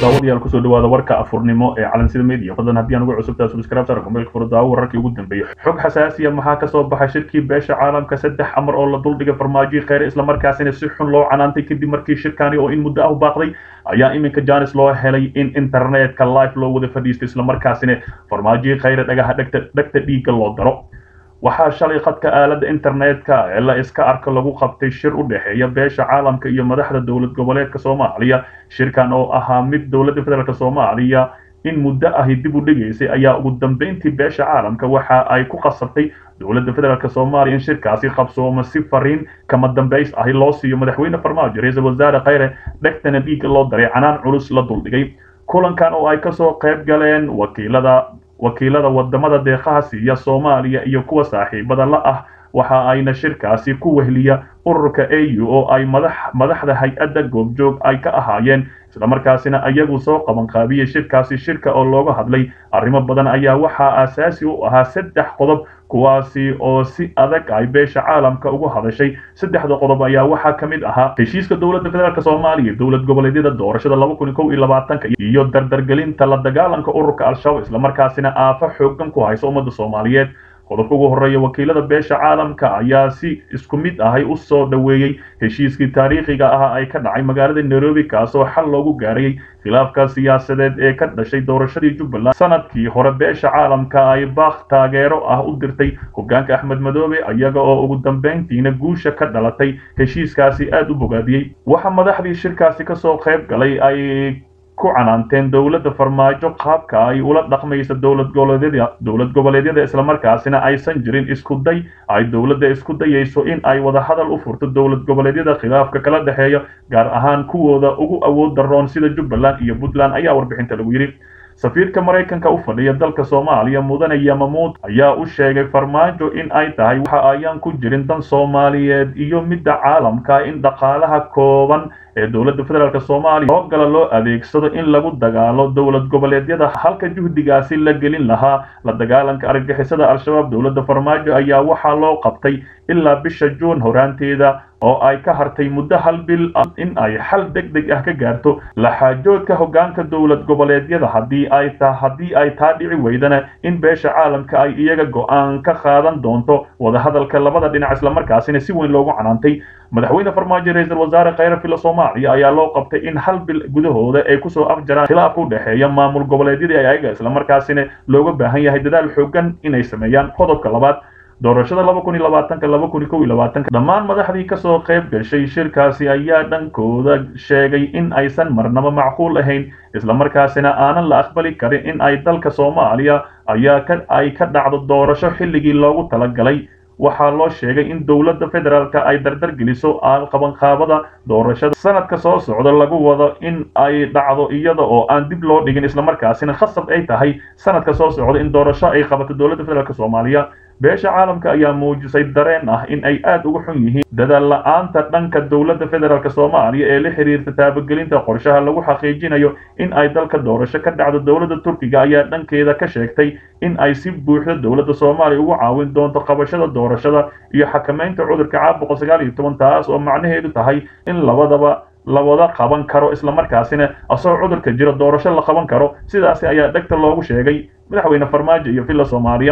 daawadayaal kusoo dhawaada warka afurnimo ee calansida media fadlan haddii aan ugu cusubtaa subscribe sar kumeelka furdaawo wararkii ugu dambeeyay xog xasaasiya maxaa kasoo baxay shirkii beesha caalamka saddex amar oo la duldhigay farmaajo kheyre islamarkaasina si xun loo canaantay kadib markii shirkani oo in muddo ah baaqday ayaa iminka janis loo helay in internetka live loo wada fadhiisto islamarkaasina farmaajo kheyre dhagaha dhegta dhegta dhiigga loo daro waxaa shalay khadka aaladda internetka ee la iska arka lagu qabtay shir u dhexeeya beesha caalamka iyo madaxda dowlad goboleedka soomaaliya shirkan oo ahaa mid dowladda federaalk soomaaliya in muddo ahi dib u dhigaysay ayaa ugu dambeyntii beesha caalamka waxa ay ku qasabtay dowladda federaalk soomaaliya in shirkaasi qabsoomo si fariin kama dambays ahi loo siiyo madaxweyne farmaajo ra-iisul wasaare kheyre dhegtana dhiigga loo daray canaan culus la duldhigay kulankan oo ay kasoo qayb galeen wakiilada wakiilada wadamada deeqaha siiya soomaaliya iyo kuwa saaxiibada la ah waxa ayna shirkaasi ku wehliya ururka a u oo ay madax madaxda hay-adda goobjoog ay ka ahaayeen islamarkaasina iyagu soo qaban qaabiyey shirkaasi shirka oo looga hadlay arrimo badan ayaa waxaa aasaasi u ahaa saddex qodob kuwaasi oo si adag ay beesha caalamka ugu hadashay saddexda qodob ayaa waxaa ka mid ahaa heshiiska dowladda federaalk soomaaliya dowlad goboleedyada doorashada laba kun kow iyo labaatanka iyo dardargelinta la dagaalanka ururka al-shabaab islamarkaasina aafo xoogan ku haysa ummadda soomaaliyeed qodobka ugu horreeya wakiilada beesha caalamka ayaa si isku mid ahay u soo dhoweeyey heshiiskii taariikhiga ah ay ka dhacay magaalada nairobi kaasoo xal loogu gaarayay khilaafka siyaasadeed ee ka dhashay doorashadii jubbaland sanadkii hore beesha caalamka ay baaq taageero ah u dirtay hogaanka axmed madoobe iyaga oo ugu dambeyntiina guusha ka dhalatay heshiiskaasi aad u bogaadiyey waxa madaxdii shirkaasi kasoo qayb galay ay ku canaanteen dowladda farmaajo qaabka ay ula dhaqmaysa dowlad goboleedyada dowlad goboleedyada islamarkaasina aysan jirin isku day ay dowladda isku dayayso in ay wada hadal u furto dowlad goboleedyada khilaafka kala dhexeeya gaar ahaan kuwooda ugu awood daroon sida jubbaland iyo puntland ayaa warbixinta lagu yidhi safiirka maraykanka u fadhiya dalka soomaaliya mudane yamamuud ayaa u sheegay farmaajo in ay tahay waxa ayaan ku jirin dan soomaaliyeed iyo midda caalamka in dhaqaalaha kooban ee dowladda federaalk soomaaliya oo gala loo adeegsado in lagu dagaalo dowlad goboleedyada halka juhdigaasi la gelin lahaa la dagaalanka argagixisada al-shabaab dowladda farmaajo ayaa waxaa loo qabtay ilaa bisha juun horaanteeda oo ay ka hartay muddo hal bil in ay xal deg deg ah ka gaarto laxaajoodka hogaanka dowlad goboleedyada haddii ay ta haddii ay taa dhici weydana in beesha caalamka ay iyaga go-aan ka qaadan doonto wadahadalka labada dhinac islamarkaasina si weyn loogu canaantay madaxweyne farmaajo ra-iisul wasaare kheyre filo soomaaliya ayaa loo qabtay in hal bil gudahooda ay kusoo afjaraan khilaafka u dhexeeya maamul goboleedyadii ayaga islamarkaasina looga baahan yahay dadaal xoogan inay sameeyaan qodobka labaad doorashada laba kun iyo labaatanka laba kun iyo kow iyo labaatanka dhammaan madaxdii kasoo qayb gashay shirkaasi ayaa dhankooda sheegay in aysan marnaba macquul ahayn islamarkaasina aanan la aqbali karin in ay dalka soomaaliya ayaa ka ay ka dhacdo doorasho xilligii loogu talagalay waxaa loo sheegay in dowladda federaalka ay dardar geliso qabanqaabada doorashada sanadka soo socda lagu wado in ay dhacdo iyada oo aan dib loo dhigin islamarkaasina khasab ay tahay sanadka soo socda in doorasho ay qabato dowladda federaalk soomaaliya beesha caalamka ayaa muujisay dareen ah in ay aad uga xun yihiin dadaal la-aanta dhanka dowladda federaalk soomaaliya ee la xiriirta taabagelinta qorshaha lagu xaqiijinayo in ay dalka doorasho ka dhacdo dowladda turkiga ayaa dhankeeda ka sheegtay in ay si buuxda dowladda soomaaliya ugu caawin doonto qabashada doorashada iyo xakameynta cudurka caabuqa sagaal iyo toban taas oo macnaheedu tahay in labadaba la wada qaban karo islamarkaasina asagoo cudurka jira doorasho la qaban karo sidaasi ayaa dhegta loogu sheegay madaxweyne farmaajo iyo villa soomaaliya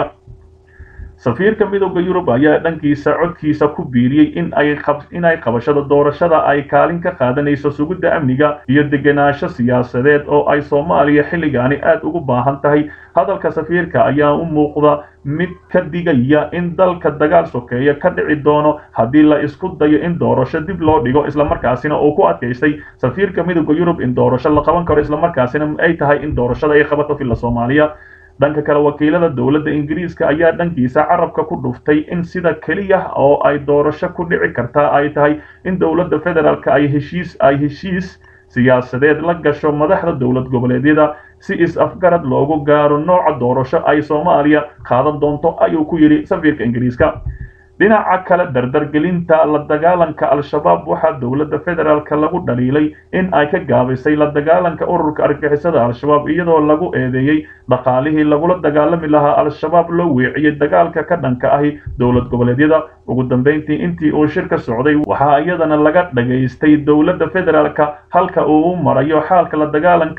safiirka midooda yurub ayaa dhankiisa codkiisa ku biiriyey in ay in ay qabashada doorashada ay kaalin ka qaadanayso sugidda amniga iyo degenaansho siyaasadeed oo ay soomaaliya xilligaani aad ugu baahan tahay hadalka safiirka ayaa u muuqda mid ka digaya in dalka dagaal sokeeya ka dhici doono haddii la isku dayo in doorasho dib loo dhigo islamarkaasina uu ku adkaystay safiirka midooda yurub in doorasho la qaban karo islamarkaasina ay tahay in doorashada ay qabato villa soomaaliya dhanka kale wakiilada dowladda ingiriiska ayaa dhankiisa carabka ku dhuftay in sida keliya oo ay doorasho ku dhici kartaa ay tahay in dowladda federaalk ay heshiis ay heshiis siyaasadeed la gasho madaxda dowlad goboleedyada si is-afgarad loogu gaaro nooca doorasho ay soomaaliya qaadan doonto ayuu ku yidhi safiirka ingiriiska dhinaca kale dardargelinta la dagaalanka al-shabaab waxaa dowladda federaalka lagu dhaliilay in ay ka gaabisay la dagaalanka ururka argagixisada al-shabaab iyadoo lagu eedeeyey dhaqaalihii lagula dagaalami lahaa al-shabaab loo weeciyey dagaalka ka dhanka ahi dowlad goboleedyada ugu dambeyntii intii uu shirka socday waxaa iyadana laga dhagaystay dowladda federaalka halka uu u marayo xaalka la dagaalanka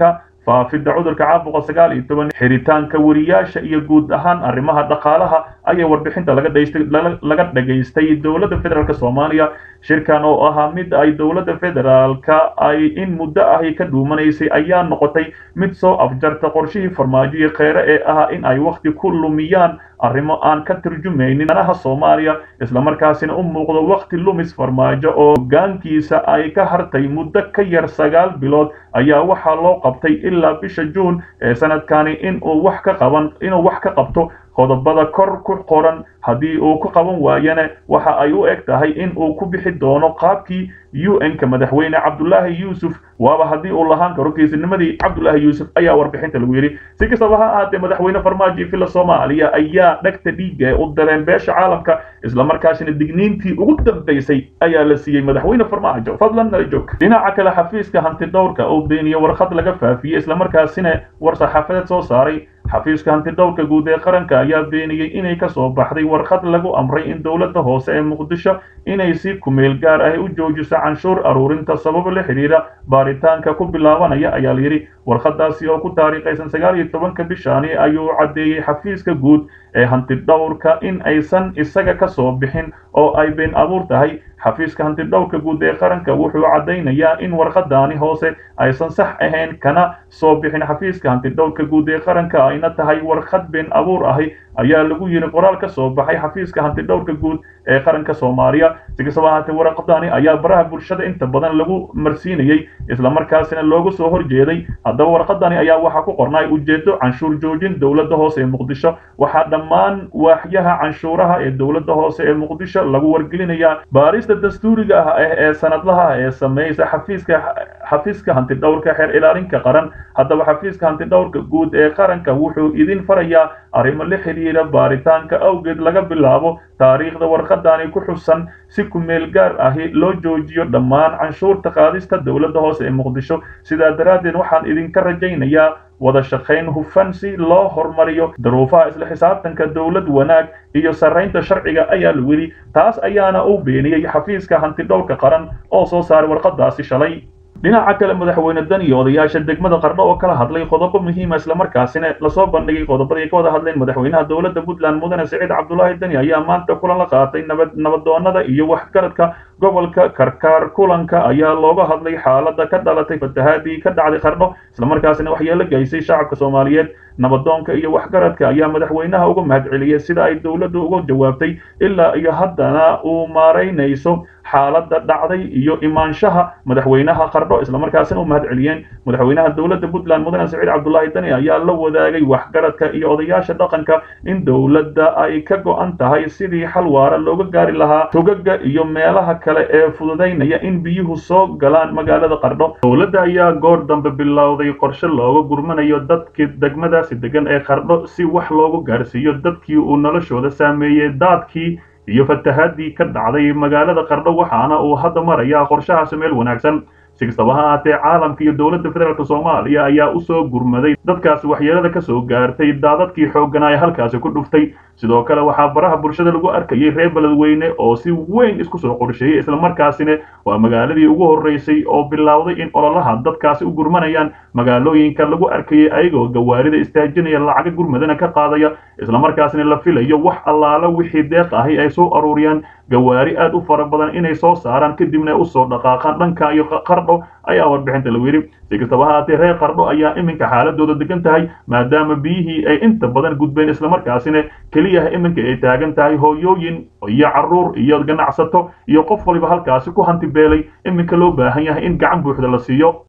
faafidda cudurka caabuqa sagaal iyo toban xiritaanka wariyaasha iyo guud ahaan arrimaha dhaqaalaha ayaa warbixinta laga dhaystay laga dhagaystay dowladda federaalk soomaaliya shirkan oo ahaa mid ay dowladda federaalka ay in muddo ahi ka dhuumanaysay ayaa noqotay mid soo afjarta qorshihii farmaajoyo kheyre ee ahaa in ay wakhti ku lumiyaan arrimo aan ka turjumaynin danaha soomaaliya islamarkaasina u muuqdo wakhti lumis farmaajo oo hoggaankiisa ay ka hartay muddo ka yar sagaal bilood ayaa waxaa loo qabtay ilaa bisha juun ee sanadkani inuu wax ka qaban inuu wax ka qabto qodobada kor ku qoran haddii uu ku qaban waayana waxa ay u eg tahay in uu ku bixi doono qaabkii u n-ka madaxweyne cabdulaahi yuusuf waaba haddii uu lahaan karo geesinimadii cabdulaahi yuusuf ayaa warbixinta lagu yidhi si kastaba ha ahaatee madaxweyne farmaajo villa soomaaliya ayaa dhegta dhiigga u dareen beesha caalamka islamarkaasina digniintii ugu dambaysay ayaa la siiyey madaxweyne farmaajo fadlan nala joog dhinaca kale xafiiska hantidhowrka oo beeniye warqad laga faafiyey islamarkaasina war saxaafadeed soo saaray xafiiska hantidhowrka guud ee qaranka ayaa beeniyey inay ka soo baxday warqad lagu amray in dowladda hoose ee muqdisho inay si kumeel gaar ah u joojiso canshuur aruurinta sababo la xidhiidha baaritaanka ku bilaabanaya ayaa layidhi warqadaasi oo ku taariikhaysan sagaal iyo tobanka bishaani ayuu caddeeyey xafiiska guud ee hantidhowrka in aysan isaga ka soo bixin oo ay been abuur tahay xafiiska hantidhowrka guud ee qaranka wuxuu caddaynayaa in warqadaani hoose aysan sax ahayn kana soo bixin xafiiska hantidhowrka guud ee qaranka ayna tahay warqad been abuur ahi ayaa lagu yidhi qoraal ka soo baxay xafiiska hantidhowrka guud ee qaranka soomaaliya si kastaba ahaatee warqadani ayaa baraha bulshada inta badan lagu marsiinayey islamarkaasina loogu soo horjeeday haddaba warqadani ayaa waxaa ku qornay ujeedo canshuur joojin dowladda hoose ee muqdisho waxaa dhammaan waaxyaha canshuuraha ee dowladda hoose ee muqdisho lagu wargelinayaa baarista dastuuriga ah ee sanadlaha ee sameeysa xafiiska xafiiska hantidhowrka xeer ilaalinka qaran haddaba xafiiska hantidhowrka guud ee qaranka wuxuu idin farayaa arrimo la xidhiidha baaritaanka awgeed laga bilaabo taariikhda warqadani ku xusan si kumeel gaar ahi loo joojiyo dhammaan canshuurta qaadista dowladda hoose ee muqdisho sidaa daraaddeed waxaan idinka rajaynayaa wada shaqayn hufan si loo horumariyo daruufaha isla xisaabtanka dowlad wanaag iyo sarraynta sharciga ayaa lagu yidhi taas ayaana u beeniyey xafiiska hantidhowrka qaran oo soo saaray warqadaasi shalay dhinaca kale madaxweyne dan iyo odayaasha degmada qardho oo kala hadlay qodobo muhiima islamarkaasina lasoo bandhigay qodobadii ay ka wada hadleen madaxweynaha dowladda puntland mudane siciid cabdulaahi dani ayaa maanta kulan la qaatay nabad nabadoonada iyo waxgaradka gobolka karkaar kulanka ayaa looga hadlay xaaladda ka dhalatay fatahaadii ka dhacday qardho islamarkaasina waxyeelo geysay shacabka soomaaliyeed nabadoonka iyo waxgaradka ayaa madaxweynaha uga mahadceliyey sida ay dowladdu uga jawaabtay ilaa iyo haddana uu maaraynayso xaaladda dhacday iyo imaanshaha madaxweynaha qardho islamarkaasina u mahadceliyeen madaxweynaha dowladda puntland mudane siciid cabdulaahi dani ayaa la wadaagay waxgaradka iyo odayaasha dhaqanka in dowladda ay ka go-an tahay sidii xal waara looga gaari lahaa togaga iyo meelaha kale ee fududaynaya in biyuhu soo galaan magaalada qardho dowladda ayaa goor dambe bilowday qorshe looga gurmanayo dadkii degmadaasi degan ee qardho si wax loogu gaarsiiyo dadkii uu noloshooda saameeyey daadkii iyo fatahaadii ka dhacday magaalada qardho waxaana uu hadda marayaa qorshahaasi meel wanaagsan si kastaba ha ahaatee caalamka iyo dowladda federaalk soomaaliya ayaa usoo gurmaday dadkaasi waxyeelada ka soo gaartay daadadkii xoogganaa ee halkaasi ku dhuftay sidoo kale waxaa baraha bulshada lagu arkayay reer beledweyne oo si weyn isku soo qorsheeyey islamarkaasina waa magaaladii ugu horreysay oo bilowday in ololaha dadkaasi u gurmanayaan magaalooyinka lagu arkayay ayagoo gawaarida istaajinaya lacaga gurmadana ka qaadaya islamarkaasina la filayo wax allaala wixii deeq ahi ay soo aruuriyaan gawaari aad u fara badan inay soo saaraan kadibna usoo dhaqaaqaan dhanka iyo qardho ayaa warbixinta lagu yidhi si kastaba ha ahaatee reer qardho ayaa iminka xaaladooda degan tahay maadaama biyihii ay inta badan gudbeen islamarkaasina keliyaha iminka ay taagan tahay hooyooyin iyo carruur iyo ganacsato iyo qof waliba halkaasi ku hanti beelay iminka loo baahan yahay in gacan buuxda la siiyo